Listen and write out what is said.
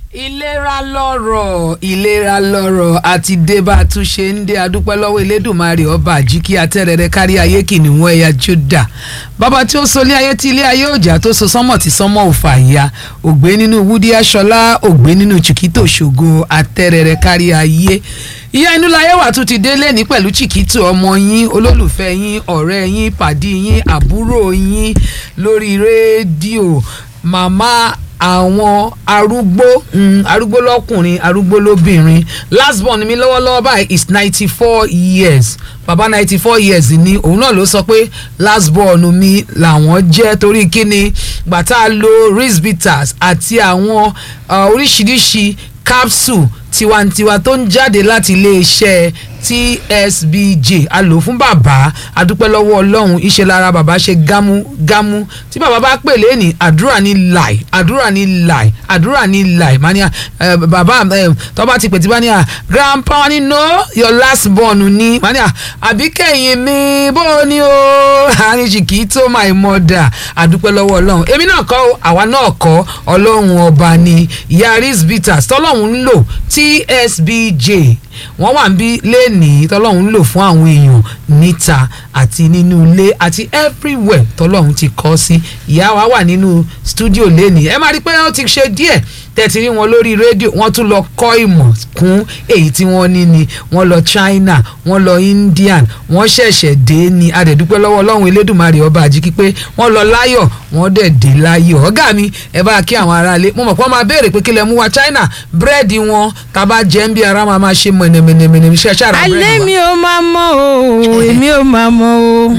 ìlera lọ́rọ̀ ìlera lọ́rọ̀ àti débà tún ṣe ń dé adúpẹ́ lọ́wọ́ elédùnmarè ọba àjíkí atẹ́rẹrẹ kárí ayé kìnìún ẹ̀yà júdà bàbá tí ó so ilé ayé tí ilé ayé òjà tó so sánmọ̀ tí sánmọ̀ ò fà ya ògbé nínú wúdí aṣọlá ògbé nínú chiquito ṣògo atẹ́rẹrẹ kárí ayé ìyá inú láyé wà tún ti dé lẹ́ni pẹ̀lú chiquito ọmọ yín olólùfẹ́ yín ọ̀rẹ́ yín pàdí yín àbúrò yín lórí rédíò màmá àwọn arúgbó mm, arúgbó lọkùnrin arúgbó lóbìnrin last born mi lọ́wọ́lọ́wọ́ báyìí is ninety four years bàbá ninety four years ni òun náà ló sọ pé last born mi làwọn jẹ́ torí kíni gbàtà lo risbitas àti àwọn uh, oríṣiríṣi capsule tiwantiwa tó ń jáde láti iléeṣẹ́ tsbj a lò fún bàbá adúpẹ́ lọ́wọ́ ọlọ́run iṣẹ́ lára bàbá ṣe gámúgámú tí bàbá bá pè lẹ́nì àdúrà ní láì àdúrà ní láì àdúrà ní láì mania uh, bàbá uh, tọ́ba ti pè tí bá ní à grandpa ni no your last born ni mania àbí kẹ́yìn mi bó o ní o àríṣì kì í tó my mother adúpẹ́ lọ́wọ́ ọlọ́run èmi náà kọ́ àwa náà kọ́ ọlọ́run ọba ni yaris bitters tọ́lọ́run ń lò tsbj wọ́n wà ń bí lẹ́nìí tọ́lọ́run ń lò fún àwọn èèyàn níta àti nínú ilé àti everywhere tọ́lọ́run ti kọ́ sí ìyá wa wà nínú studio lẹ́nìí ẹ máa rí i pé ó ti ṣe díẹ̀ tẹ̀tí rí wọn lórí rédíò wọ́n tún lọ kọ́ ìmọ̀ kún èyí tí wọ́n ní ni wọ́n lọ China wọ́n lọ Indian wọ́n ṣẹ̀ṣẹ̀ dé ni adẹ̀dúpẹ́ lọ́wọ́ ọlọ́run elédùnmarè ọba àjíkí pé wọ́n lọ láyọ̀ wọ́n dẹ̀ dé láyọ̀ ọ̀gá mi ẹ bá kí àwọn aráalé mo mọ̀ pé wọ́n máa béèrè pé kí lẹ mú wa China búrẹ́dì wọn tá a bá jẹ́ ń bí ara máa máa ṣe mọ̀nẹ̀mọ̀nẹ̀mọ̀nẹ̀ ṣe ṣàrà búrẹ́dì wa. alẹ́ mi ò máa mọ̀ o èmi ò máa mọ̀ o